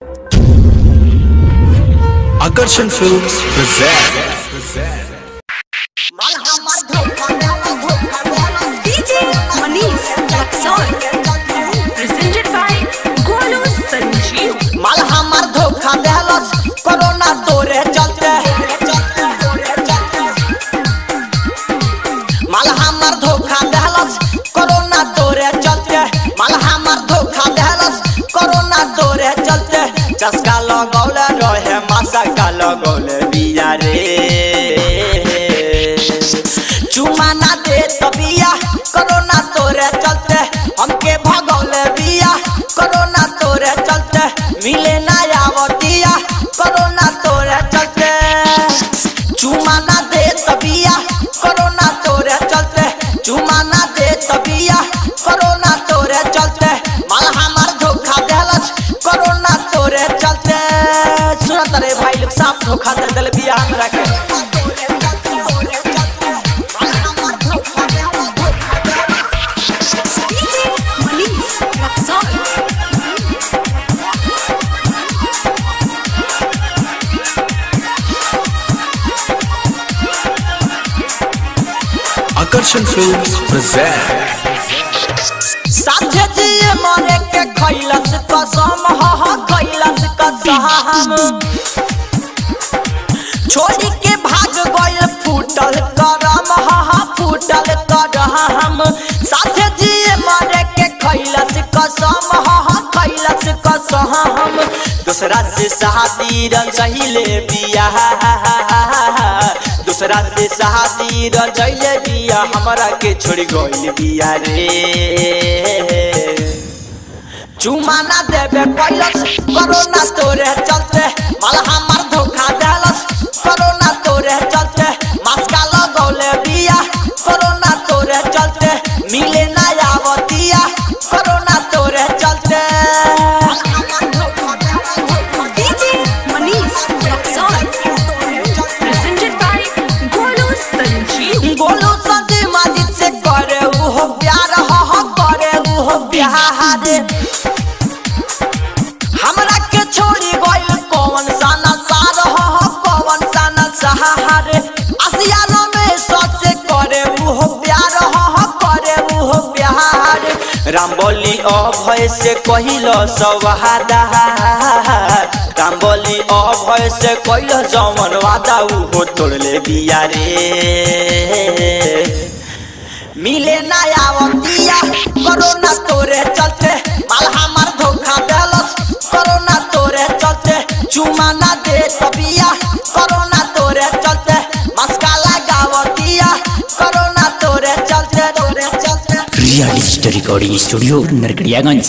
Akarshan Films present. माल हमर धोखा देला धोखा देला DJ Manish Luxor. Presented by Golu Sanjeev. माल हमर धोखा देला कोरोना तोरे चलते माल हमर धोखा देला कोरोना तोरे चलते माल हमर धोखा देला कोरोना तोरे चलते चस्का लगौले रहे मासा का लगौले बिया रे चुमा ना दे तबिया कोरोना तोरे चलते हमके भगौले बिया कोरोना तोरे चलते मिले ना आवतिया कोरोना तोरे चलते चुमा ना दे तबिया कोरोना तोरे चलते चुमा ना दे तबिया कोरोना तोरे चलते माल हमार धोखा देलस कोरोना तोरे चलते सुनत रे भाई लोग साफ धोखा दे दिल बिया हमरा के DJ Manish Luxor. Akarshan Films present. साथे जिए मरे के खैलस कसम ह ह खैलस कसम छोड़ी के भाग गइल फूटल करम ह ह फूटल करम साथे जिए मरे के खैलस कसम ह ह खैलस कसम दूसरा से शादी रन सहिले बिया दूसरा से शादी रन सहिले बिया हमरा के छोड़ गइल बिया रे चुमा ना देबे कैलस कोरोना तोरे चलते माल हमार धोखा देलस कोरोना तोरे चलते मास्का लगौले बिया कोरोना तोरे चलते मिले ना आवतिया कोरोना तोरे चलते DJ Manish Luxor. Presented by Golu Sanjeev. Golu संजी Majid से करे उहो प्यार हो हो करे उहो प्यार हमरा के छोड़ी गइल कौन साना सार हो हो कौन साना सहार आसियाना में सोचे करे उहो प्यार हो हो करे उहो प्यार राम बोली अभय से कहिलो सवादा राम बोली अभय से कहिलो जमन वादा उहो तोड़ले बिया रे मिले ना आवतिया कोरोना तोरे चलते माल हमार धोखा देलस कोरोना तोरे चलते चुमा ना दे तबिया कोरोना तोरे चलते मस्का लगावतिया कोरोना तोरे चलते तोरे चलते real digital recording studio Narkatiaganj